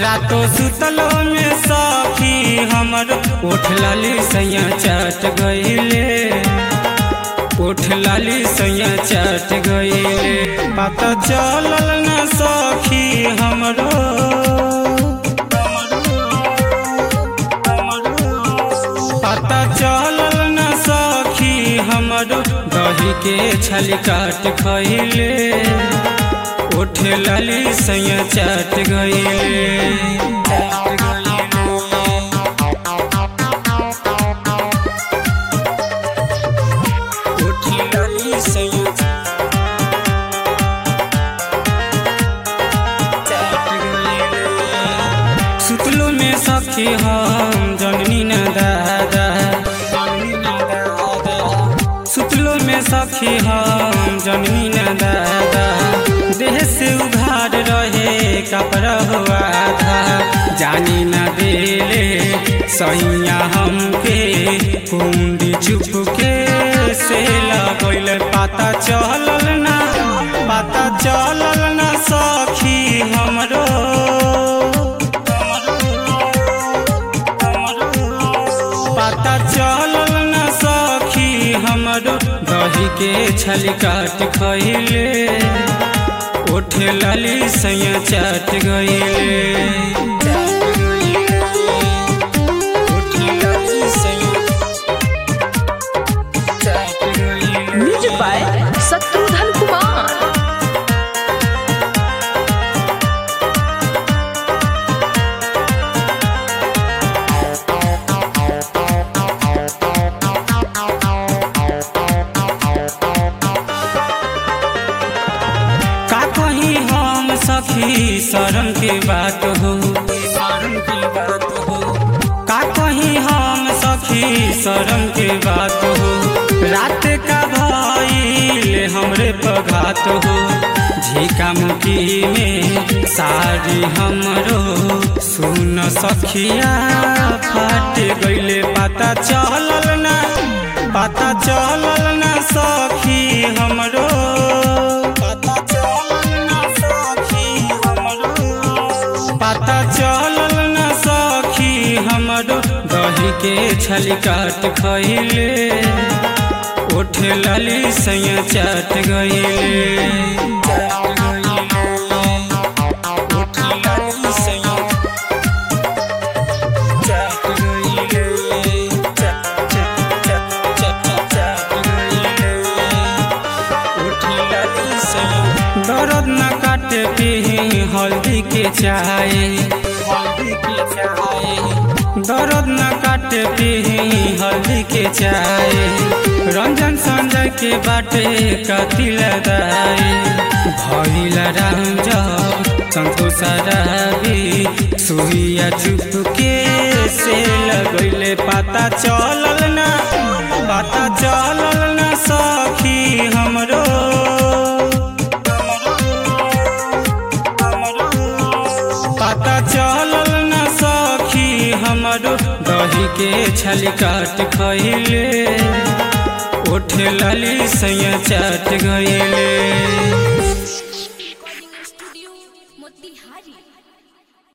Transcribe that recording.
रातो सुतलो में सखी हमर उठ लाली सैया चट गईले उठ लाली सैया चट गईले पता चलल न सखी हमरो पता चलल न सखी हमरो दही के छल काट खैले उठ लाली सैया चट गईले उठ लाली सैया सुतलो में सखी हम जननी न दादा सुतलो में सखी हम जननी न दादा देह से उघार रहे कपड़ा हुआ था जानी न देले सैया हमके कुंडी चुप के से लगल पता चलल ना पता चलल ना सखी हमरो पता चलल न सखी हमरो दही के छल काट खैले उठ लाली सैया चट गईले उठ लाली सैया चट गईले म्यूजिक बाय शत्रुघ्न कुमार का कहीं हम सखी शरण के बात हो का कहीं हम सखी शरण के बात हो रात का भइल हमरे पघात हो झिका मुखी में सारी हमरो सुन सखिया फाट गईले पता चलल ना पता चलल ना सखी हमरो पता चलल ना सखी हमरो पता चलल ना सखी हमरो दही के छल काट खैले उठ लाली सैया चट गईले उठ लाली सैया चट गईले चट चट चट चट चट गईले उठ लाली सैया दर्द न काटे पी हल्दी के चाय हल्दी के चाय दर्द न काटे पी हल्दी के चाय रंजन संजय के बाटे कतिल दाई भइल राम जब संतोष रावी सुइया चुप के से लगैले पता चलल ना पता चलल ना सखी हमरो पता चलल न सखी हमरो दही के छल काट खैले उठ लाली सैया चट गईले